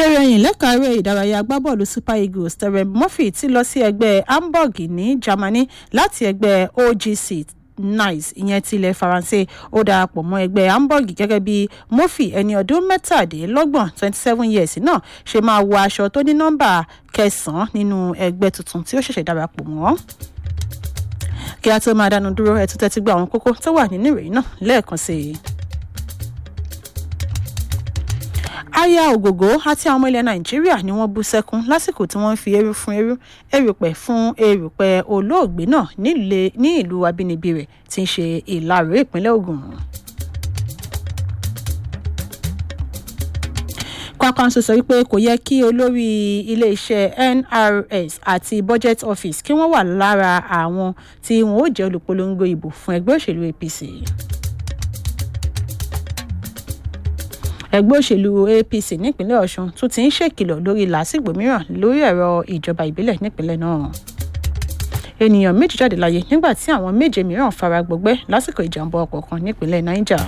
ìròyìn lẹ́ka eré ìdárayá agbábọ́ọ̀lù super eagles terem murphy ti lọ sí ẹgbẹ́ hamburg ní germany láti ẹgbẹ́ ogc nice ìyẹn ti ilẹ̀ faransé ó darapọ̀ mọ́ ẹgbẹ́ hamburg gẹ́gẹ́ bí murphy ẹni ọdún mẹ́tàdínlọ́gbọ̀n twenty seven years náà ṣe máa wọ aṣọ tó ní nọ́mbà kẹsàn-án nínú ẹgbẹ́ tuntun tí ó ṣẹ̀ṣẹ̀ darapọ̀ mọ́ kí a tó máa dánu dúró ẹ̀ tún tẹ́tí gba àwọn kókó tó wà nínú ìròyìn náà lẹ́ẹ̀kan sí i. aya ògògó àti àwọn ọmọ ilẹ̀ nàìjíríà ni wọ́n bú sẹ́kún lásìkò tí wọ́n ń fi eru fún eru erùpẹ̀ fún erùpẹ̀ olóògbé náà ní ìlú abínibí rẹ̀ tí ń ṣe ìlàró ìpínlẹ̀ ogun. kwakanso sọ wípé kò yẹ kí olórí iléeṣẹ́ nrs àti budget office kí wọ́n wà lára àwọn tí wọn ó jẹ́ olùpolongo ìbò fún ẹgbẹ́ òṣèlú apc. ẹgbẹ́ òṣèlú apc nípínlẹ̀ ọ̀sùn tún ti ń ṣèkìlọ̀ lórí làásìgbò mìíràn lórí ẹ̀rọ ìjọba ìbílẹ̀ nípínlẹ̀ náà ènìyàn méjì jáde láyé nígbà tí àwọn méje mìíràn fara gbọgbẹ́ lásìkò ìjàmbá ọkọ̀ kan nípínlẹ̀ niger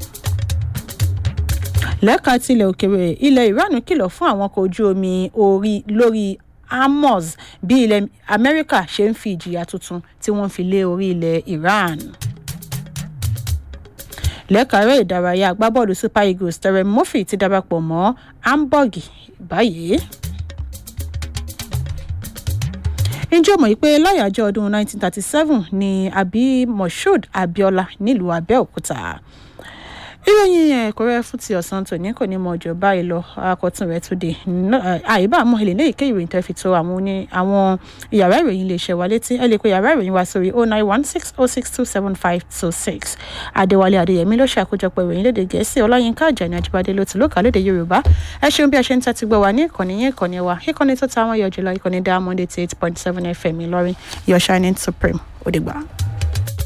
lẹ́ka tilẹ̀ òkèrè ilẹ̀ iran kìlọ̀ fún àwọn ọkọ̀ ojú omi orí lórí amos bí ilẹ̀ amẹ́ríkà ṣe ń fi ìjìyà tuntun tí wọ́n fi lé orí ilẹ̀ iran lẹ́kàárẹ̀ ìdárayá agbábọ́ọ̀lù super eagles terem murphy ti darapọ̀ mọ́ hamburg báyìí. ǹjẹ́ o mọ̀ pé láyàjọ́ ọdún 1937 ni abi moshood abiola nílùú abẹ́òkúta ìròyìn ẹ̀kọ́rẹ́ fún ti ọ̀sán tòní kò ní mọ ọjọ́ báyìí lọ akọ̀tún rẹ̀ tó dé àyíbá àmọ́ ilé ní ìké ìròyìn tẹ́ fi tó àwọn ní àwọn yàrá ìròyìn lè ṣẹ̀wá létí ẹ lè pe yàrá ìròyìn wa sórí oh nine one six oh six two seven five two six adéwálé adéyẹmí ló ṣàkójọpọ̀ ìròyìn lédè gẹ̀ẹ́sì ọláyínká àjàní ajíbádé ló ti lókà lédè yorùbá ẹ ṣeun bí a ṣe ń tẹ́tí gbọ́ wa ní ìkànnì yín ìkànnì wa ìkànnì tó ta àwọn yọ jùlọ ìkànnì diamond eighty eight point seven fm ìlọrin your shining supreme ó dìgbà.